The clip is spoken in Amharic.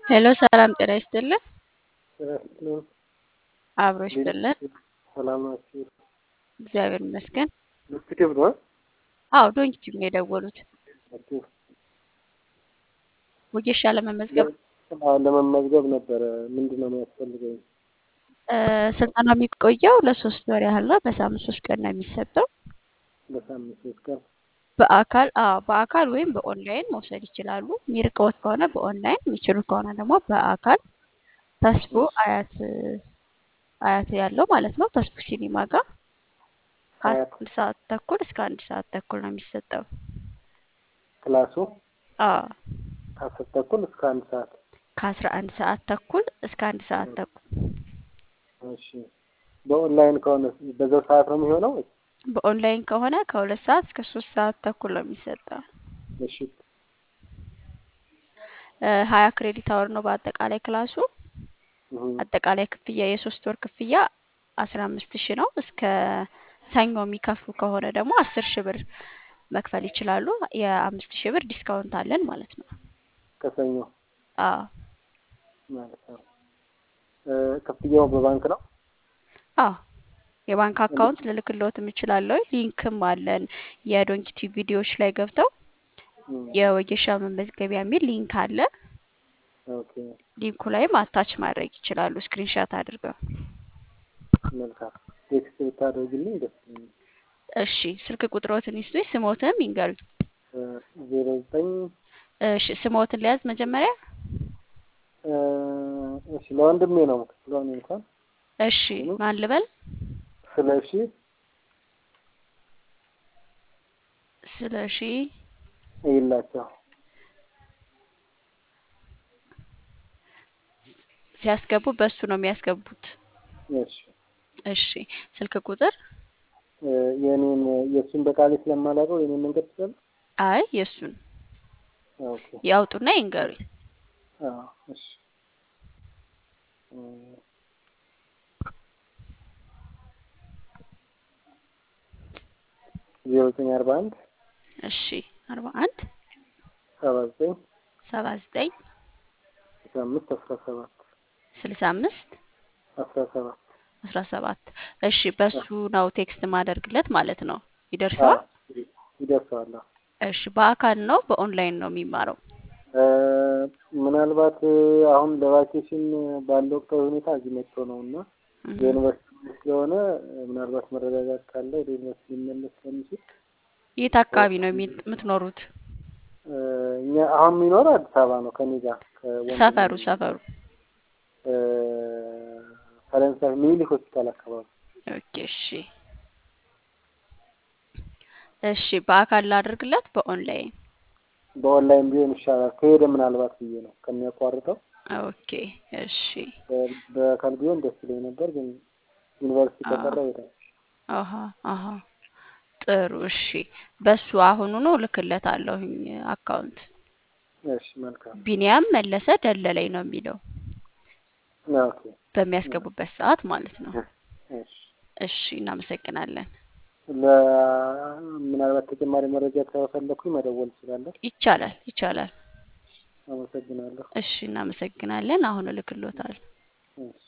ሄሎ ሰላም ጤና ይስጥልን። ስራስልን አብሮ ይስጥልን። ሰላም ናችሁ? እግዚአብሔር ይመስገን። ዩቲዩብ ነው አዎ ዶንኪቲቭ ነው የደወሉት። ናችሁ? ወጌሻ ለመመዝገብ አዎ፣ ለመመዝገብ ነበረ። ምንድን ነው የሚያስፈልገኝ? እ፣ ስልጠናው የሚቆየው ለሶስት ወር ያህል ነው። በሳምንት ሶስት ቀን ነው የሚሰጠው። በሳምንት ሶስት ቀን በአካል አዎ በአካል ወይም በኦንላይን መውሰድ ይችላሉ። የሚርቀውት ከሆነ በኦንላይን የሚችሉ ከሆነ ደግሞ በአካል ተስፎ አያት አያት ያለው ማለት ነው። ተስፎ ሲኒማ ጋር አያት ከአንድ ሰዓት ተኩል እስከ አንድ ሰዓት ተኩል ነው የሚሰጠው። ክላሱ አዎ ከአስር ተኩል እስከ አንድ ሰዓት። ከአስራ አንድ ሰዓት ተኩል እስከ አንድ ሰዓት ተኩል እሺ። በኦንላይን ከሆነ በዛው ሰዓት ነው የሚሆነው ወይስ? በኦንላይን ከሆነ ከሁለት ሰዓት እስከ ሶስት ሰዓት ተኩል ነው የሚሰጠው። እሺ እ፣ ሀያ ክሬዲት አወር ነው በአጠቃላይ ክላሱ። እህ፣ አጠቃላይ ክፍያ የሶስት ወር ክፍያ አስራ አምስት ሺህ ነው። እስከ ሰኞ የሚከፍሉ ከሆነ ደግሞ አስር ሺህ ብር መክፈል ይችላሉ። የአምስት ሺህ ብር ዲስካውንት አለን ማለት ነው። ከሰኞ አዎ ማለት ነው። እ፣ ክፍያው በባንክ ነው? አዎ የባንክ አካውንት ልልክልዎት እችላለሁ። ሊንክም አለን የዶንኪቲ ቪዲዮዎች ላይ ገብተው እም፣ የወጌሻ መመዝገቢያ የሚል ሊንክ አለ። ኦኬ ሊንኩ ላይም አታች ማድረግ ይችላሉ ስክሪንሻት አድርገው። መልካም። ቴክስት ብታደርግልኝ ደስ ይለኛል። እሺ ስልክ ቁጥሮትን ይስጡኝ፣ ስሞትንም ይንገሩኝ። ዜሮ ዘጠኝ እሺ ስሞትን ሊያዝ መጀመሪያ። እሺ ለወንድሜ ነው ስለሆነ እንኳን እሺ ማን ልበል? ስለ እሺ ስለ እሺ ይላቸው ሲያስገቡ በሱ ነው የሚያስገቡት። እሺ እሺ ስልክ ቁጥር የኔን የእሱን በቃሌ ስለማላውቀው የኔን መንገድ ትችላል። አይ የእሱን ኦኬ ያውጡና ይንገሩኝ። አዎ እሺ ዜሮ ዘጠኝ አርባ አንድ እሺ አርባ አንድ ሰባ ዘጠኝ ሰባ ዘጠኝ ስልሳ አምስት አስራ ሰባት ስልሳ አምስት አስራ ሰባት አስራ ሰባት እሺ በሱ ነው ቴክስት ማደርግለት ማለት ነው። ይደርሰዋል? ይደርሰዋል። አዎ። እሺ በአካል ነው በኦንላይን ነው የሚማረው? ምናልባት አሁን ለቫኬሽን ባለው ወቅታዊ ሁኔታ እዚህ መጥቶ ነው እና እህ፣ የዩኒቨርሲቲ ስለሆነ ምናልባት መረጋጋት ካለ ወደ ዩኒቨርሲቲ ሊመለስ ስለሚችል የት አካባቢ ነው የሚ- የምትኖሩት? እኛ አሁን የሚኖረው አዲስ አበባ ነው ከኔ ጋር ከወንድሜ ሰፈሩ ሰፈሩ እ፣ ፈረንሳይ ሚኒሊክ ሆስፒታል አካባቢ ኦኬ እሺ እሺ በአካል ላድርግለት በኦንላይን በኦንላይን ቢሆን ይሻላል ከሄደ ምናልባት ብዬ ነው ከሚያቋርጠው ኦኬ እሺ በ- በአካል ቢሆን ደስ ይለኝ ነበር ግን ዩኒቨርሲቲ አዎ ከቀረ ይሄዳል አሀ አሀ ጥሩ እሺ በሱ አሁኑኑ እልክለታለሁኝ አካውንት እሺ መልካም ቢኒያም መለሰ ደለለኝ ነው የሚለው ኦኬ በሚያስገቡበት ሰዓት ማለት ነው። እሺ እሺ እናመሰግናለን። ለ ምናልባት ተጨማሪ መረጃ ከፈለኩኝ መደወል እችላለሁ ይቻላል ይቻላል። አመሰግናለሁ እሺ እናመሰግናለን። አሁን እልክሎታል። እሺ